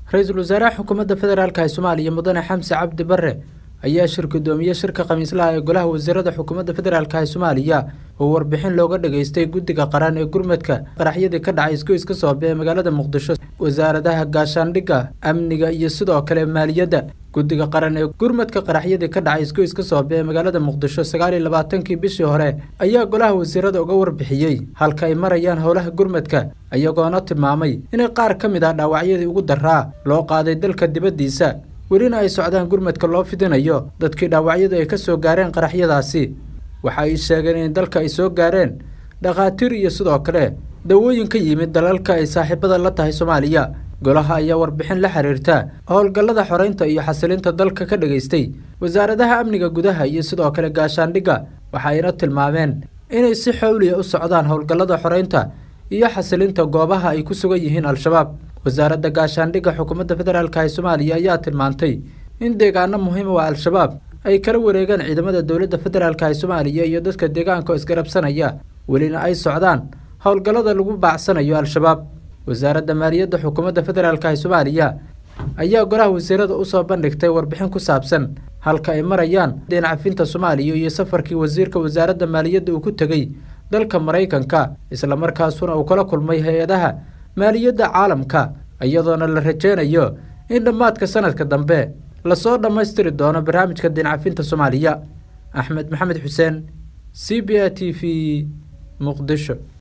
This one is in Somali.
ra-iisul wasaaraha xukuumadda federaalk ee soomaaliya mudane xamse cabdi bare ayaa shir gudoomiye shirka khamiislaha ee golaha wasiirada xukuumadda federaalk ee soomaaliya oo warbixin looga dhageystay guddiga qaran ee gurmadka qaraxyadii ka dhacay isgoyska soobe ee magaalada muqdisho wasaaradaha gaashaandhigga amniga iyo sidoo kale maaliyadda guddiga qaran ee gurmadka qaraxyadii ka dhacay isgoyska soobe ee magaalada muqdisho sagaal iyo labaatankii bishii hore ayaa golaha wasiirada uga warbixiyey halka ay marayaan howlaha gurmadka iyagoona tilmaamay inay qaar ka mid ah dhaawacyadii ugu daraa loo qaaday dalka dibaddiisa welina ay socdaan gurmadka loo fidinayo dadkii dhaawacyadu ay ka soo gaareen qaraxyadaasi waxa ay sheegeen in dalka ay soo gaareen dhakhaatiir iyo sidoo kale dawooyin ka yimid dalalka ay saaxiibada la tahay soomaaliya golaha ayaa warbixin la xiriirta howlgallada xoreynta iyo xasilinta dalka ka dhageystay wasaaradaha amniga gudaha iyo sidoo kale gaashaandhigga waxayna tilmaameen inay si xowliya u socdaan howlgallada xoreynta iyo xasilinta goobaha ay ku sugan yihiin al-shabaab wasaaradda gaashaandhigga xukuumadda federaalk ee soomaaliya ayaa tilmaantay in deegaano muhiim u ah al-shabaab ay kala wareegaan ciidamada dowladda federaalk ee soomaaliya iyo dadka deegaanka oo isgarabsanaya welina ay socdaan howlgallada lagu baacsanayo al-shabaab wasaaradda maaliyadda xukuumadda federaalk ee soomaaliya ayaa golaha wasiirada usoo bandhigtay warbixin ku saabsan halka ay marayaan deencafinta soomaaliya iyo safarkii wasiirka wasaaradda maaliyadda uu ku tegey dalka maraykanka islamarkaasuna uu kala kulmay hay-adaha maaliyadda caalamka iyadoona la rajeynayo in dhammaadka sanadka dambe lasoo dhammaystiri doono barnaamijka deencafinta soomaaliya axmed maxamed xuseen c b a t v muqdisho